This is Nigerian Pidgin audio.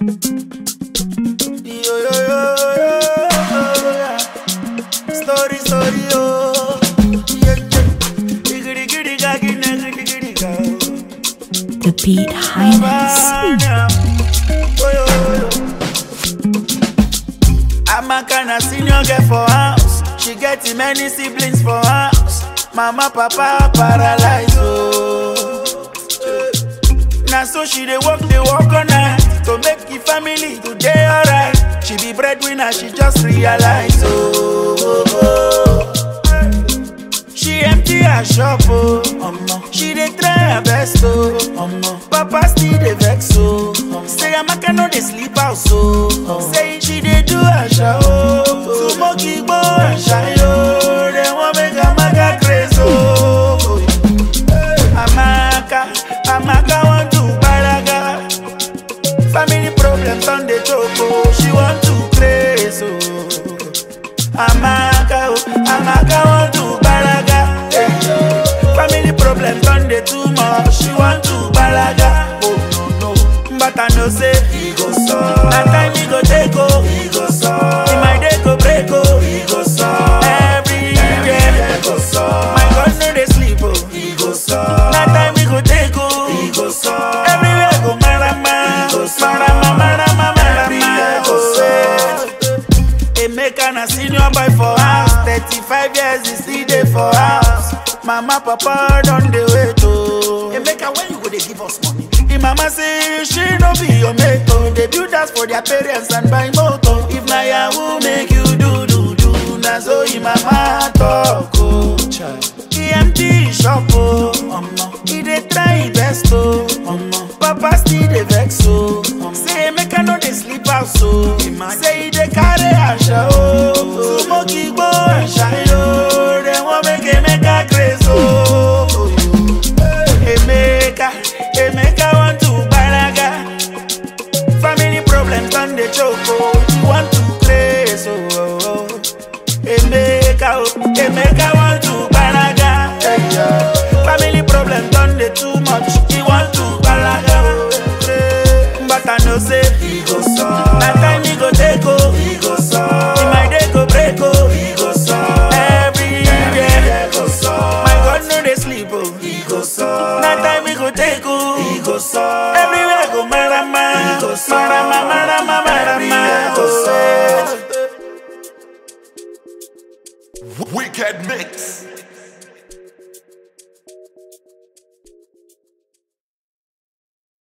Yo, yo, yo, yo. Story, story, oh. Yeah, yeah. Diggity, giddy, gaggy, niggity, giddy, go. The Beat Highness. I'm a kind of senior girl for house. She get many siblings for house. Mama, papa, paralyzed. Oh. Now so she dey work, dey work all night to make the family today alright. She be breadwinner, she just realize. Oh, oh, oh. She empty her shop, oh. Omo. She dey try her best, oh. Omo. Papa still dey vex, oh. Say Amaka no dey sleep house, oh. Say she dey do her show, oh. Smoke igbo and shayo. They wan make Amaka crazy, oh. Amaka, Amaka want to balaga. Family problems on the choke, oh. She want to crazy, oh. Amaka, oh, Amaka want to balaga. Hey, Family problems on the too much. She want to balaga. Oh no no, but I know say he go solve. Na time he go take oh, he go solve. In my day go break oh, he go solve. Every day go solve. My God no dey sleep oh, he go solve. Na time he go take oh, he go solve. Everywhere go marama, he go solve. Marama marama marama, everywhere go solve. Emeka na senior boy for house 35 years he still dey for house Mama papa don dey wait oh Emeka when you go dey give us money? Im mama say she no be your mate oh Dey build house for their parents and buy motor If na yahoo make you do do do Na so im mama talk oh He empty his shop oh Omo. He dey try his best oh Omo. Papa still dey vex oh Say Emeka no dey sleep house oh Say he dey carry asha oh Smoke igbo and shayo They wan make Emeka crazy oh Emeka, Emeka want to balaga Family problems on the choke oh He want to crazy oh, oh. Emeka, oh, Emeka want to balaga hey, yeah. Family problems on the too much He want to balaga oh. But I know say he go solve Na time he go take oh He go solve In my day go break oh He go solve Every day go solve My God no dey sleep oh He go solve Na time he go take oh He go solve Everywhere go marama He go solve Marama marama marama go solve Wicked mix.